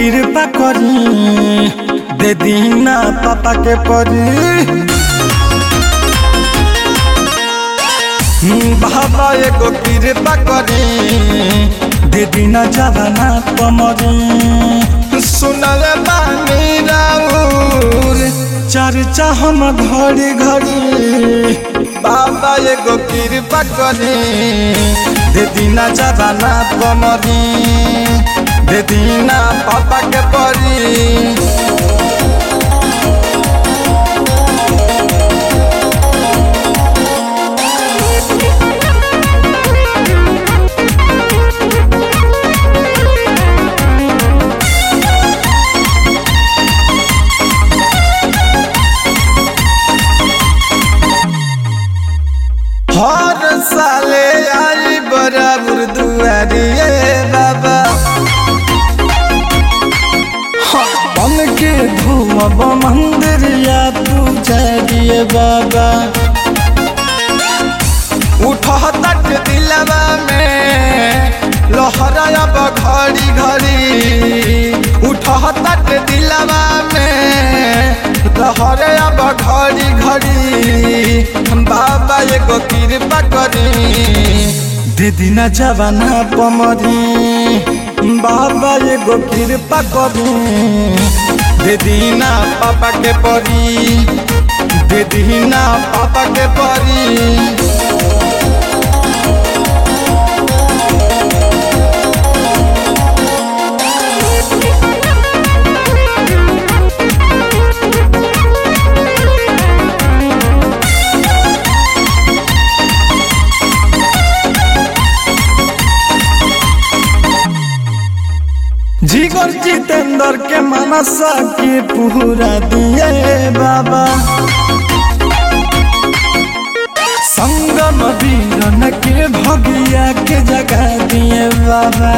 कृपा करी दे दीना पापा के परी बाबा एगो कृपा करी दे दीना जवाना पमरी सुनल बानी राउर चर्चा हम घड़ी घड़ी बाबा एगो कृपा करी दे दीना जवाना पमरी दे दीना पापा के परी हर साले आई बराबर दुआरिए बाबा बन के घूमब मंदिर या पूजरिए बाबा उठ तट दिलवा में लहराब घड़ी घड़ी उठ तट दिलवा में लहराब घड़ी घड़ी बाबा एगो कृपा करी दे दिना जवाना पमरी बाबा एगो कृपा करी दे दीना पापा के परी दे दीना पापा के परी जिगर जितेंद्र के मनसा के पूरा दिए बाबा संगम वीरन के भगिया के जगा दिए बाबा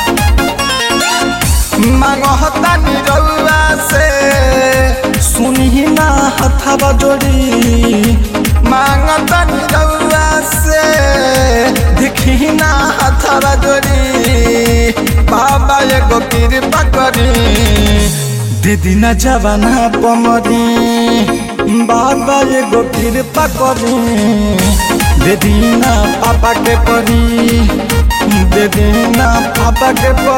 मांगता निरौआ से सुनी ना हथवा जोड़ी मांगता निरौआ से देखी ना हथवा जोड़ी बाबा एगो कृपा करी दीदी न जवाना पमरी बाबा एगो कृपा करी दीदी ना पापा के परी दीदी ना पापा के परी